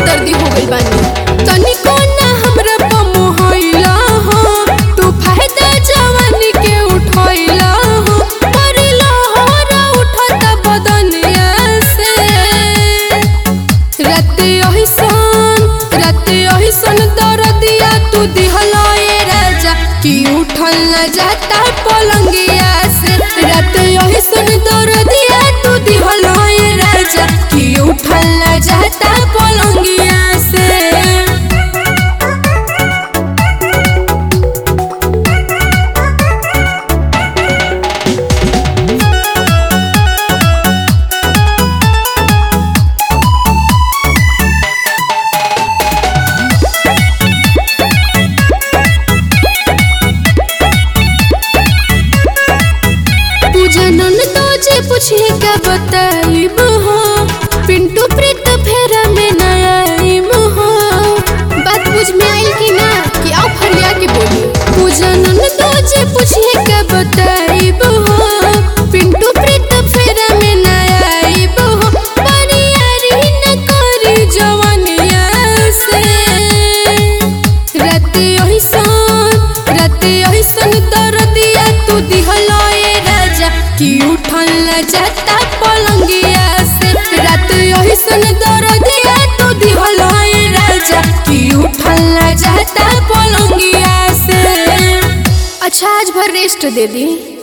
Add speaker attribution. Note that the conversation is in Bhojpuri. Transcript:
Speaker 1: बेदर्दी हो गई बानी तनिको ना हमरा पे मोहइला हो तू फायदा जवानी के उठइला हो परिला होरा उठता बदनिया से राते ओहिसन राते ओहिसन दरदिया तू दिहला ए राजा कि उठल न जाता पलंगिया से राते ओहिसन दरदिया तू दिहला ए राजा कि उठल न जाता पलंगिया से पूजनन तो जे पूछिए क्या बताइब हो पिंटू प्रीत फेरा में न आइब हो बात बुझ में आइल कि ना कि आओ फरिया के बोली पूजनन तो जे पूछिए क्या बताइब हो पिंटू प्रीत फेरा में न आइब हो बरियारी न करी जवनिया से राते ओहिसन राते ओहिसन दरदिया तू दिहला ए राजा कि उठल न जाता पलंगिया से राते ओहिसन दरदिया तू दिहला ए राजा कि उठल न जाता पलंगिया से अच्छा आज भर रेस्ट दे दी